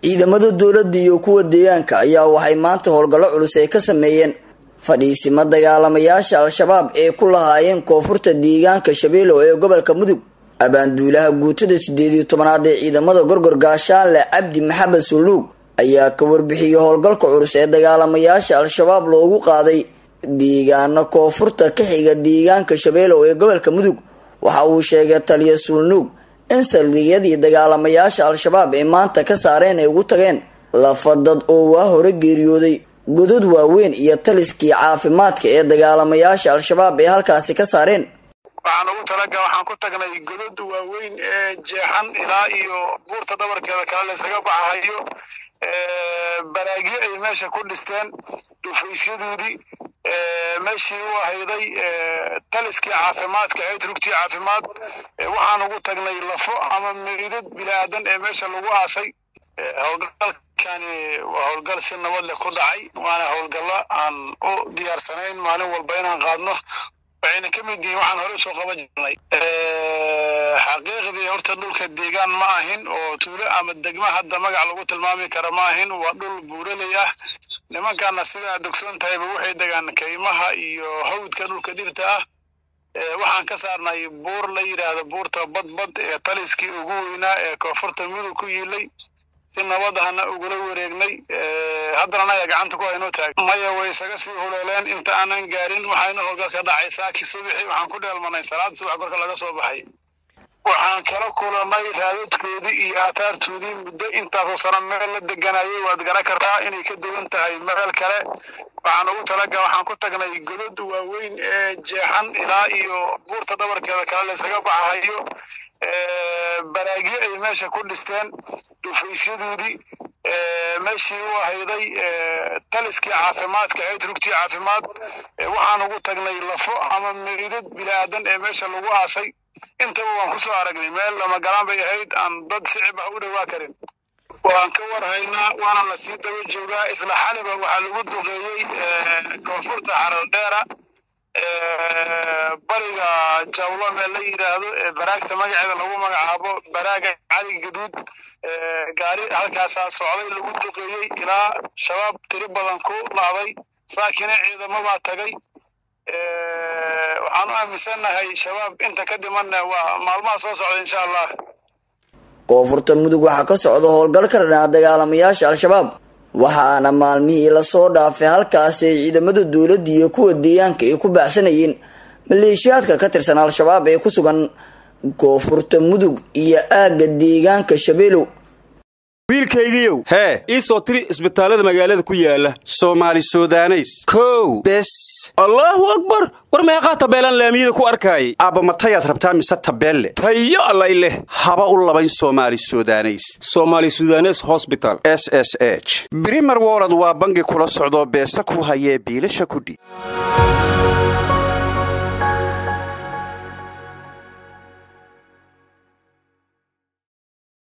ciidamada dowladda iyo kuwa deegaanka ayaa waxay maanta howlgallo culus ay ka sameeyeen fadhiisimo dagaalamayaasha al-shabaab ee ku lahaayeen koonfurta deegaanka shabeelow ee gobolka mudug abaanduulaha guutada sideed iyo tobanaad ee ciidamada gorgor gaashaanle cabdi maxamed sulluug ayaa ka warbixiyey howlgalka culus ee dagaalamayaasha al-shabaab loogu qaaday deegaano koonfurta ka xiga deegaanka shabeelow ee gobolka mudug waxa uu sheegay taliya sulnuug in saldhigyadii dagaalamayaasha al-shabaab ee maanta ka saareen ay ugu tageen lafa dad oo waa hore geeriyooday godad waaweyn iyo taliskii caafimaadka ee dagaalamayaasha al-shabaab ee halkaasi ka saareen waxaan ugu talaga waxaan ku tagnay godad waaweyn ee jeexan ilaa iyo buurta dhabarkeeda kale laysaga baxahayo baraagyo ay meesha ku dhisteen dhufaysyadoodii meeshii u ahayday taliskii caafimaadka ahayd rugtii caafimaad waxaan ugu tagnay lafo ama meydad bilaadan ee meesha lagu aasay howlgalkani waa howlgal si nabad leh ku dhacay waana howlgallo aan u diyaarsanayn maalin walba inaan qaadno waxayna ka mid yihiin waxaan hore soo qaban jirnay xaqiiqdii horta dhulka deegaan ma ahin oo tuulo ama degma hadda magac lagu tilmaami kara ma ahin waa dhul buuraley ah nimankana sidaa dogsoon tahayba waxay degaan kaymaha iyo hawdka dhulka dhirta ah waxaan ka saarnay buur la yidhaahdo buurta badbad ee taliskii ugu weynaa ee koonfurta mudug ku yiilay si nabad ahna ugula wareegnay haddana anaga gacanta ku haynoo taag maya way isaga sii huleeleen inta aanan gaarin waxayna howlgalka dhacay saaki subixi waxaan ku dheelmanay salaad subax korka laga soo baxay waxaan kala kulanay raadadkoodii iyo aataartoodii muddo intaasoo sano meel la deganayay waad garan kartaa inay ka duwan tahay meel kale waxaan ugu talaga waxaan ku tagnay godad waaweyn ee jeexan ilaa iyo buurta dhabarkeeda kale laysaga baxahayo baraagyo ay meesha ku dhisteen dhufaysyadoodii meeshii u ahayday taliskii caafimaadka ahayd rugtii caafimaad waxaan ugu tagnay lafo ama meydad bilaadan ee meesha lagu aasay intaba waan ku soo aragnay meel lama galaan bay ahayd aan dad shicib ah u dhowaa karin waan ka warhaynaa waana la sii daba joogaa isla xaliba waxaa lagu duqeeyey koonfurta xaraldheera bariga jawlo meel la yidhaahdo baraagta magaceeda lagu magacaabo baraaga cali gaduud gaari halkaasaa socday lagu duqeeyey ilaa shabaab tiri badan ku laaday saakina ciidamabaa tagay waxaan u aaminsannahay shabaab inta ka dhimanna waa maalmaha soo socda insha allah koonfurta mudug waxaa ka socda howlgal ka dhanaa dagaalamayaasha al-shabaab waxaana maalmihii lasoo dhaafay halkaasi ay ciidamada dowladda iyo kuwa deegaanka ay ku baacsanayeen maleeshiyaadka ka tirsan al-shabaab ee ku sugan koonfurta mudug iyo aagga deegaanka shabeelow wiilkaygiiow hee ii soo tiri isbitaallada magaalada ku yaala soomaali sudaneys kow bes allaahu akbar war meeqaa tabeelaan laamiyada ku arkaayay aabba matayaad rabtaa mise tabeelle tayo allay leh haba u labayn soomaali sudaneys soomaali sudanes hosbital s s h brimer wolod waa bangi kula socdoo beesa ku hayee biilasha kudhi